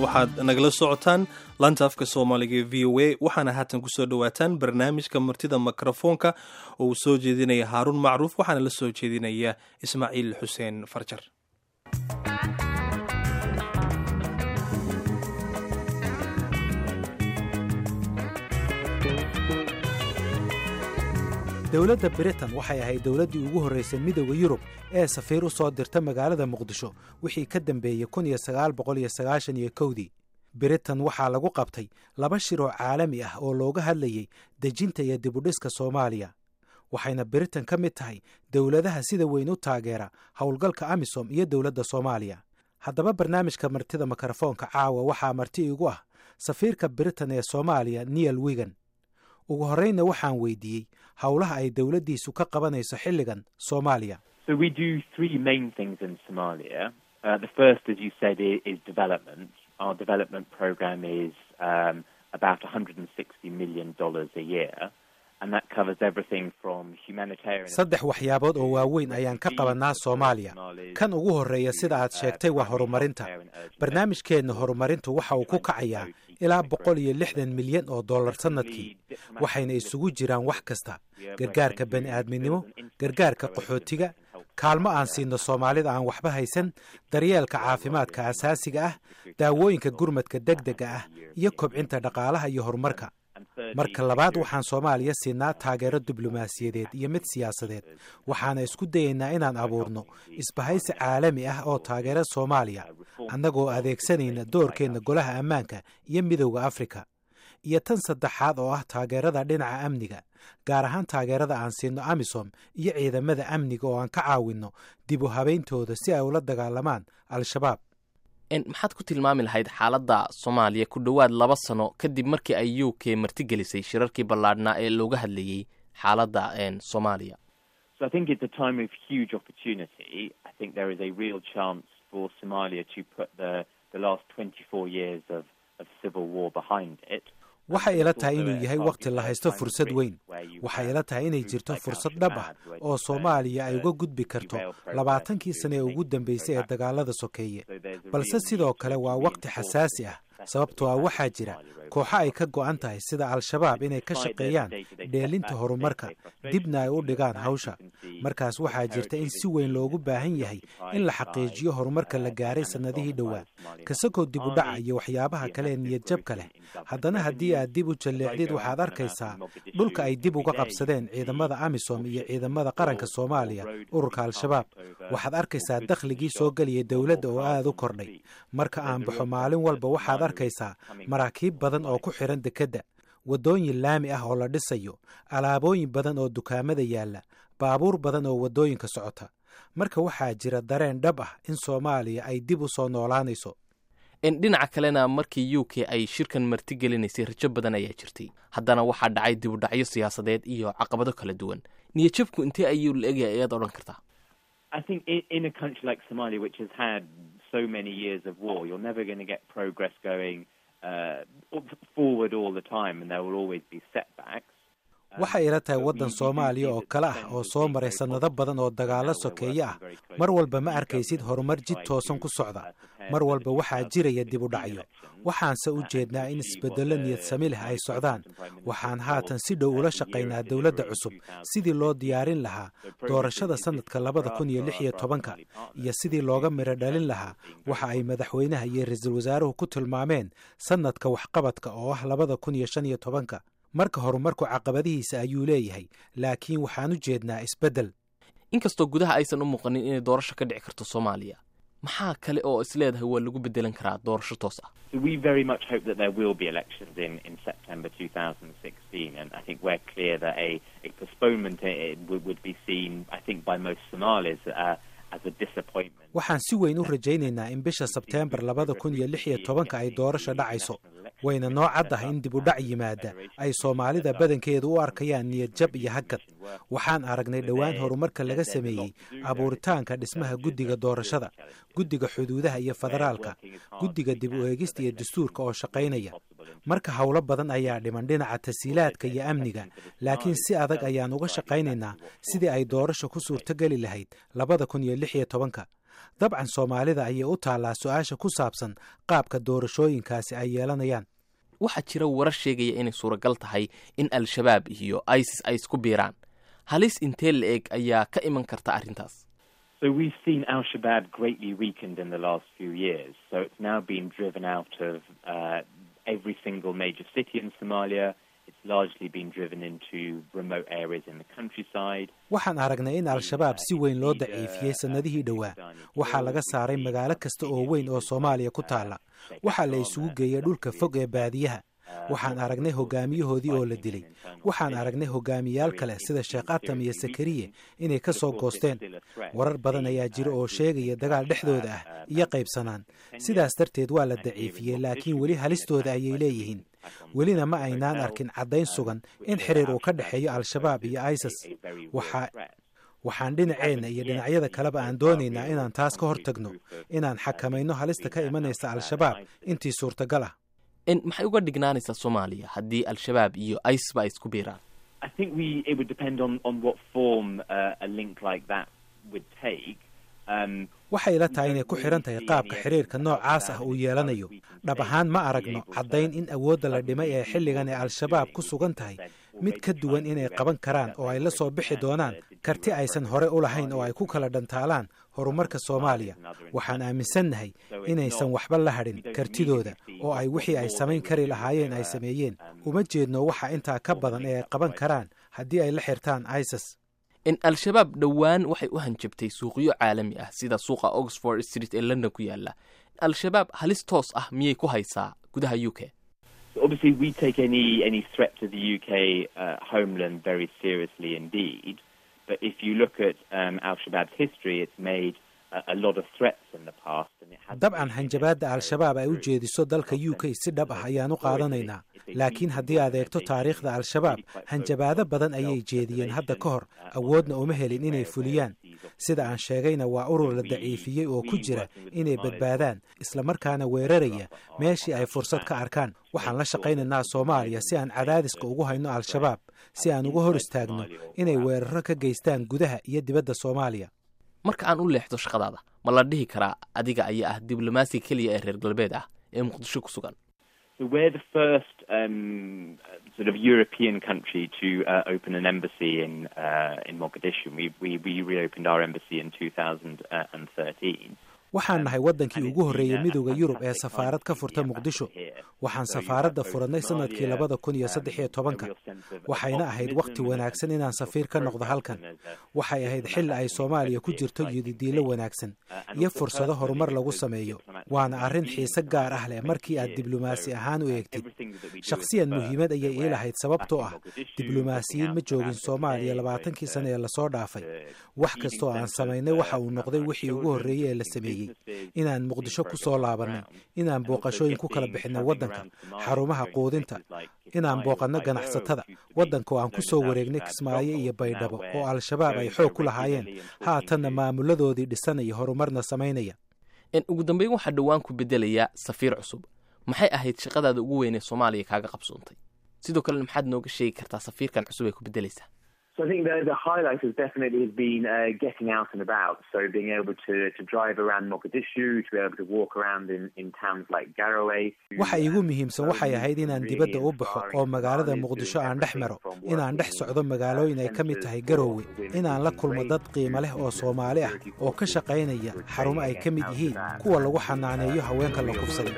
waxaad nagala socotaan laanta afka soomaaliga ee v o a waxaana haatan kusoo dhowaataan barnaamijka martida mikrofoonka oo uu soo jeedinaya haaruun macruuf waxaana la soo jeedinaya ismaaciil xuseen farjar dowladda britain waxay ahayd dowladdii ugu horraysay midooda yurub ee safiir u soo dirta magaalada muqdisho wixii ka dambeeyey kun iyo sagaal boqol iyo sagaashan iyo kowdii britain waxaa lagu qabtay laba shir oo caalami ah oo looga hadlayey dejinta iyo dibudhiska soomaaliya waxayna britain ka mid tahay dowladaha sida weyn u taageera howlgalka amisom iyo dowladda soomaaliya haddaba barnaamijka martida mikrofoonka caawa waxaa marti igu ah safiirka britain ee soomaaliya niel wigan ugu horreynna waxaan weydiiyey howlaha ay dowladdiisu ka qabanayso xilligan soomaaliya saddex waxyaabood oo waaweyn ayaan ka qabannaa soomaaliya kan ugu horreeya sida aad sheegtay waa horumarinta barnaamijkeenna horumarintu waxa uu ku kacayaa ilaa boqol iyo lixdan milyan oo dollar sannadkii waxayna isugu jiraan wax kasta gargaarka bani aadminimo gargaarka qaxootiga kaalmo aan siino soomaalida aan waxba haysan daryeelka caafimaadka asaasiga ah daawooyinka gurmadka degdega ah iyo kobcinta dhaqaalaha iyo horumarka marka labaad waxaan soomaaliya siinaa taageero diblomaasiyadeed iyo mid siyaasadeed waxaana isku dayaynaa inaan abuurno isbahaysi caalami ah oo taageera soomaaliya annagoo adeegsanayna doorkeenna golaha ammaanka iyo midowda afrika iyo tan saddexaad oo ah taageerada dhinaca amniga gaar ahaan taageerada aan siino amisom iyo ciidamada amniga oo aan ka caawinno dib u habeyntooda si ay ula dagaalamaan al-shabaab maxaad ku tilmaami lahayd xaaladda soomaaliya ku dhowaad laba sano kadib markii ay u k martigelisay shirarkii ballaadhnaa ee looga hadlayey xaaladda soomaaliya waxay ila tahay inuu yahay wakhti la haysto fursad weyn waxay ila tahay inay jirto fursad dhab ah oo soomaaliya ay uga gudbi karto labaatankii sane ee ugu dambeysay ee dagaalada sokeeye balse sidoo kale waa wakhti xasaasi ah sababtoo ah waxaa jira kooxo ay ka go'an tahay sida al-shabaab inay ka shaqeeyaan dheelinta horumarka dibna ay u dhigaan hawsha markaas waxaa jirta in si weyn loogu baahan yahay in la xaqiijiyo horumarka la gaaray sannadihii dhowaa kasakoo dib u dhaca iyo waxyaabaha kale ee niyadjabka leh haddana haddii aad dib u jalleecdid waxaad arkaysaa dhulka ay dib uga qabsadeen ciidamada amisom iyo ciidamada qaranka soomaaliya ururka al-shabaab waxaad arkaysaa dakhligii soo geliyay dowladda oo aad u kordhay marka aan baxo maalin walba waxaad arkaysaa maraakiib badan oo ku xihan dekedda waddooyin laami ah oo la dhisayo alaabooyin badan oo dukaamada yaalla baabuur badan oo waddooyinka socota marka waxaa jira dareen dhab ah in soomaaliya ay dib u soo noolaanayso dhinaca kalena markii u k ay shirkan martigelinaysay rajo badan ayaa jirtay haddana waxaa dhacay dibudhacyo siyaasadeed iyo caqabado kala duwan niyadjabku intee ayuu la egaya ayaad odhan kartaa waxay ila tahay waddan soomaaliya oo kale ah oo soo maray sannado badan oo dagaallo sokeeye ah mar walba ma arkaysid horumar jid toosan ku socda mar walba waxaa jiraya dib u dhacyo waxaanse u jeednaa in isbeddello niyad sami leh ay socdaan waxaan haatan si dhow ula shaqaynaa dowladda cusub sidii loo diyaarin lahaa doorashada sannadka labada kun iyo lix iyo tobanka iyo sidii looga midho dhalin lahaa waxa ay madaxweynaha iyo ra-iisul wasaaruhu ku tilmaameen sannadka waxqabadka oo ah labada kun iyo shan iyo tobanka marka horumarku caqabadihiisa ayuu leeyahay laakiin waxaan u jeednaa isbeddel inkastoo gudaha aysan u muuqanin inay doorasho ka dhici karto soomaaliya maxaa kale oo is leedahay waa lagu bedelan karaa doorasho toos ah waxaan si weyn u rajaynaynaa in bisha sebteembar labada kun iyo lix iyo tobanka ay doorasho dhacayso wayna noo caddahay in dib u dhac yimaada ay soomaalida badankeedu u arkayaan niyad jab iyo hagad waxaan aragnay dhowaan horumarka laga sameeyey abuuritaanka dhismaha guddiga doorashada guddiga xuduudaha iyo federaalka guddiga dib u eegista iyo dastuurka oo shaqaynaya marka howlo badan ayaa dhiman dhinaca tasiilaadka iyo amniga laakiin si adag ayaan uga shaqaynaynaa sidii ay doorasho ku suurtogeli lahayd labada kun iyo lix iyo tobanka dabcan soomaalida ayay u taallaa su-aasha ku saabsan qaabka doorashooyinkaasi ay yeelanayaan waxaa jira warar sheegaya inay suuragal tahay in al-shabaab iyo isis ay isku biiraan halis intee la eg ayaa ka iman karta arrintaas So we've seen Al Shabaab greatly weakened in the last few years. So it's now been driven out of uh, every single major city in Somalia. It's largely been driven into remote areas in the countryside. waxaan aragnay in al-shabaab si weyn loo daciifiyey sannadihii dhowaa waxaa laga saaray magaalo kasta oo weyn oo soomaaliya ku taalla waxaa la isugu geeyey dhulka fog ee baadiyaha waxaan aragnay hogaamiyahoodii oo la dilay waxaan aragnay hogaamiyaal kale sida sheekh atam iyo sakariye inay ka soo goosteen warar badan ayaa jira oo sheegaya dagaal dhexdooda ah iyo qaybsanaan sidaas darteed waa la daciifiyey laakiin weli halistooda ayay leeyihiin welina ma aynaan arkin caddayn sugan in xiriir uu ka dhexeeyo al-shabaab iyo isis waxaa waxaan dhinaceenna iyo dhinacyada kaleba aan doonaynaa inaan taas ka hortagno inaan xakamayno halista ka imanaysa al-shabaab intii suurtagal ah maxay uga dhignaanaysaa soomaaliya haddii al-shabaab iyo isis ba ay isku biiraan I think we it would depend on, on what form uh, a link like that would take. Um, waxay ila tahay inay ku xidhan tahay qaabka xiriirka noocaas ah uu yeelanayo dhab ahayn ma aragno caddayn in awoodda la dhimay ee xilligan ee al-shabaab ku sugan tahay mid ka duwan inay qaban karaan oo ay la soo bixi doonaan karti aysan hore u lahayn oo ay ku kala dhantaalaan horumarka soomaaliya waxaan aaminsannahay inaysan waxba la hadhin kartidooda oo ay wixii ay samayn kari lahaayeen ay sameeyeen uma jeedno waxa intaa ka badan ee ay qaban karaan haddii ay la xirtaan isis in al-shabaab dhowaan waxay u hanjabtay suuqyo caalami ah sida suuqa oxford street ee london ku yaala al-shabaab halis toos ah miyay ku haysaa gudaha u k so obviously, we take any any threat to the UK uh, homeland very seriously indeed. But if you look at um, Al Shabaab's history, it's made a, a lot of threats in the past. And it has dabcan hanjabaadda al-shabaab ay u jeediso dalka u k si dhab ah ayaan u qaadanaynaa laakiin haddii aad eegto taariikhda al-shabaab hanjabaado badan ayay jeediyeen hadda ka hor awoodna uma helin inay fuliyaan sida aan sheegayna waa urur la daciifiyey oo ku jira inay badbaadaan islamarkaana weeraraya meeshii ay fursad ka arkaan waxaan la shaqaynaynaa soomaaliya si aan cadaadiska ugu hayno al-shabaab si aan uga hor istaagno inay weeraro ka geystaan gudaha iyo dibadda soomaaliya marka aan u leexdo shaqadaada ma la dhihi karaa adiga ayaa ah diblomaasiga keliya ee reer galbeed ah ee muqdisho ku sugan So we're the first um, sort of European country to uh, open an embassy in uh, in Mogadishu. We, we we reopened our embassy in 2013. waxaan nahay waddankii ugu horreeyey midooda yurub ee safaarad ka furta muqdisho waxaan safaaradda furannay sannadkii labada kun iyo saddex iyo tobanka waxayna ahayd wakhti wanaagsan inaan safiir ka noqdo halkan waxay ahayd xilli ay soomaaliya ku jirto yididiilo wanaagsan iyo fursado horumar lagu sameeyo waana arrin xiise gaar ah leh markii aad diblomaasi ahaan u eegtid shakhsiyan muhiimad ayay ii lahayd sababtoo ah diblomaasiyiin ma joogin soomaaliya labaatankii sane ee lasoo dhaafay wax kastoo aan samaynay waxa uu noqday wixii ugu horreeyey ee la sameeyey inaan muqdisho ku soo laabanno inaan booqashooyin ku kala bixinno waddanka xarumaha quudinta inaan booqanno ganacsatada waddanka oo aan ku soo wareegnay kismaayo iyo baydhabo oo al-shabaab ay xoog ku lahaayeen haatanna maamuladoodii dhisanaya horumarna samaynaya ugu dambeyn waxaa dhowaan ku bedelayaa safiir cusub maxay ahayd shaqadaada ugu weyn ee soomaaliya kaaga qabsoontay sidoo kalena maxaad nooga sheegi kartaa safiirkan cusub ay ku bedelaysaa So I think the, the highlight has definitely has been uh, getting out and about. So being able to, to drive around Mogadishu, to be able to walk around in, in towns like Garowe. waxa iigu muhiimsan waxay ahayd inaan dibadda u baxo oo magaalada muqdisho aan dhex maro inaan dhex socdo magaalooyin ay ka mid tahay garoowe inaan la kulmo dad qiimo leh oo soomaali ah oo ka shaqaynaya xarumo ay ka mid yihiin kuwa lagu xanaaneeyo haweenka la kufsaday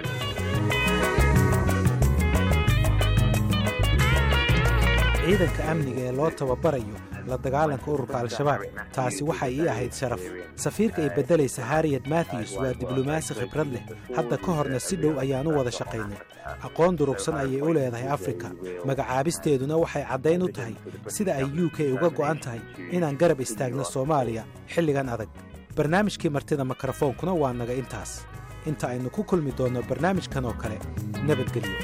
ciidanka amniga ee loo tababarayo la dagaalanka ururka al-shabaab taasi waxay ii ahayd sharaf safiirka ay beddelaysa harriet matthews waa diblomaasi khibrad leh hadda ka horna si dhow ayaan u wada shaqaynay aqoon durugsan ayay u leedahay afrika magacaabisteeduna waxay caddayn u tahay sida ay u k uga go'an tahay inaan garab istaagno soomaaliya xilligan adag barnaamijkii martida mikrofoonkuna waa naga intaas inta aynu ku kulmi doonno barnaamijkan oo kale nabadgelyo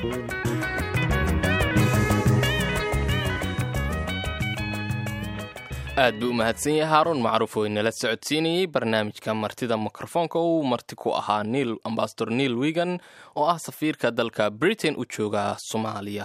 aad buu u mahadsan yahay haaruun macruuf oo inala socodsiinayey barnaamijka martida mikrofoonka uu marti ku ahaa niil ambasador neil wigan oo ah safiirka dalka britain u jooga soomaaliya